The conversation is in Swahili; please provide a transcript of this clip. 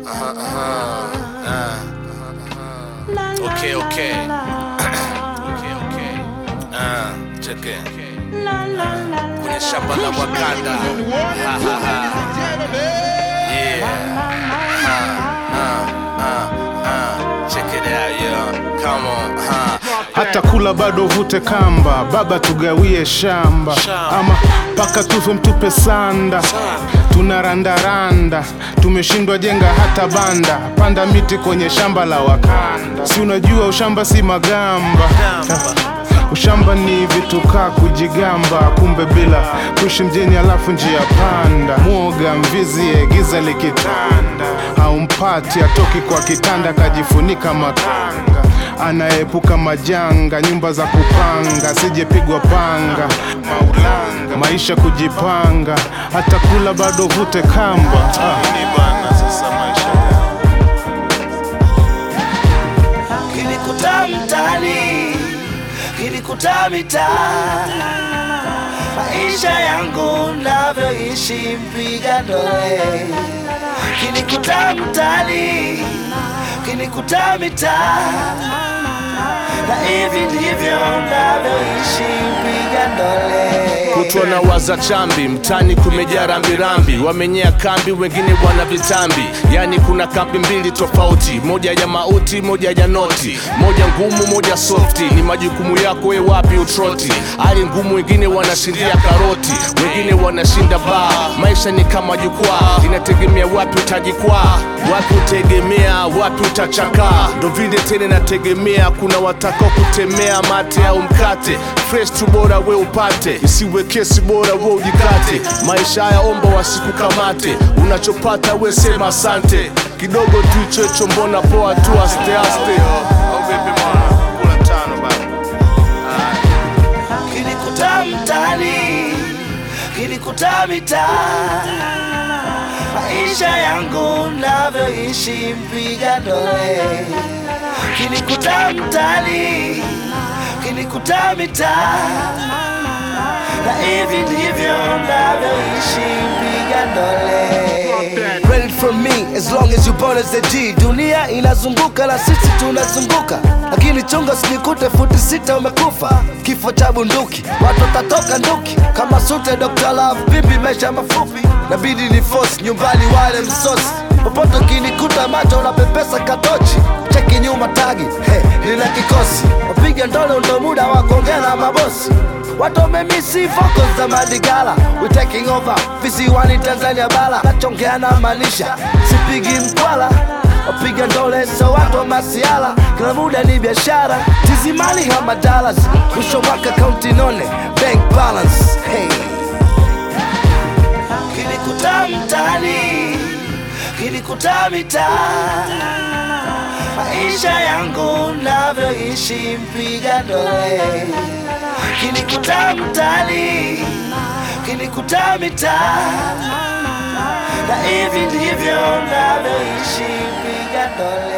Okay, okay. okay, okay. Ah, check it. Kwenye shamba la Wakanda. Ha, ha, ha. Yeah. Ah, ah, ah, ah. Check it out, yo. Come on, huh? hata kula bado vute kamba, baba tugawie shamba, Shamba. ama paka tufe mtupe sanda. Tunarandaranda, tumeshindwa jenga hata banda, panda miti kwenye shamba la Wakanda. Si unajua ushamba si magamba, ushamba ni vitu kaa kujigamba, kumbe bila kuishi mjini alafu njia panda. Mwoga mvizie giza likitanda, haumpati atoki kwa kitanda, kajifunika makanga anaepuka majanga, nyumba za kupanga, sijepigwa panga, maulanga, maisha kujipanga, hata kula bado vute kamba. Ah. Kilikuta mtaani, kilikuta mitaa, maisha yangu navyoishi mpiga dole. Kilikuta mtaani, kilikuta mitaa, na hivi ndivyo navyoishi mpiga dole. kutwa na waza chambi mtani kumejaa rambirambi wamenyea kambi wengine wana vitambi yani kuna kambi mbili tofauti moja ya mauti moja ya noti moja ngumu moja softi ni majukumu yako we wapi utroti hali ngumu wengine wanashindia karoti wengine wanashinda baa maisha ni kama jukwaa inategemea wapi utajikwaa wapi utegemea wapi utachakaa ndo vile tena inategemea kuna watakao kutemea mate au mkate fresh tu bora we upate isiwe kesi bora we ujikate maisha haya omba wasikukamate unachopata we sema asante kidogo tu hicho hicho mbona poa tu aste aste kilikuta mtaani, kilikuta mitaa, maisha yangu navyoishi mpiga dole. Kilikuta mtaani, kilikuta mitaa, na hivi ndivyo navyoishi mpiga dole. Ready from me as long as you born as a G. Dunia inazunguka na sisi tunazunguka, lakini chunga usinikute futi sita umekufa. Kifo cha bunduki, watu watatoka nduki kama sute Dr. Love, vipi maisha mafupi, nabidi ni force nyumbani wale msosi popote ukinikuta macho unapepesa katochi cheki nyuma tagi hey, nina kikosi wapiga ndolo ndo muda wa kuongea na mabosi watu wamemisi vocals za madigala we taking over visiwani Tanzania bara nachongea na maanisha sipigi mkwala wapiga ndole so watu wa masiala kila muda ni biashara tizimali hama dollars mwisho mwaka kaunti none bank balance hey. kilikuta mtaani, kilikuta mitaa, maisha yangu navyoishi mpiga dole. Kilikuta mtaani, kilikuta mitaa, na hivi ndivyo navyoishi mpiga dole.